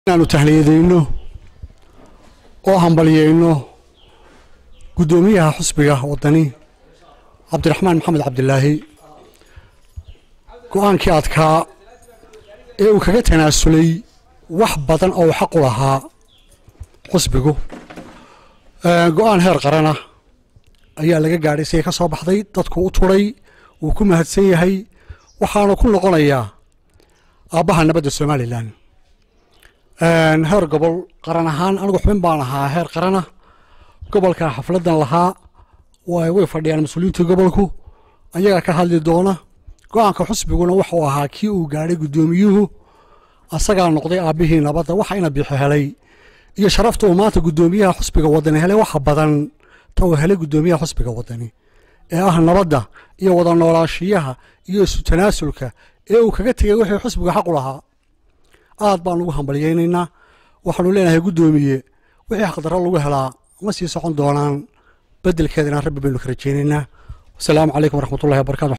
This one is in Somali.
inaanu tahniyadayno oo hambalyayno guddoomiyaha xusbiga waddani cabdiraxmaan maxamed cabdilaahi go-aankii adkaa ee uu kaga tanaasulay wax badan oo xaq u lahaa xusbigu go-aan heer qarana ayaa laga gaadhay siday ka soo baxday dadku u turay wuu ku mahadsan yahay waxaana ku noqonayaa aabbaha nabadda somalilan heer gobol qaran ahaan anigu xubin baan ahaa heer qarana gobolka xafladan lahaa way fadhiyaan mas-uuliyiinta gobolku ayagaa ka hadli doona go-aanka xusbiguna wuxuu ahaa kii uu gaadhay guddoomiyuhu asagaa noqday aabbihii nabadda waxa ina bixi helay iyo sharafta uu maanta guddoomiyaha xusbiga wadani helay waxa badan ta uu helay guddoomiyaha xusbiga wadani ee ah nabadda iyo wada noolaashiyaha iyo isu tanaasulka ee uu kaga tegay wixii xusbiga xaq u lahaa aad baan ugu hambalyaynaynaa waxaanu leenahay guddoomiye wixii xaqdarro lagu helaa ma sii socon doonaan beddelkeeda inaan rabbi baynu ka rajaynaynaa wasalaamu calaykum waraxmatullahi wabarakatu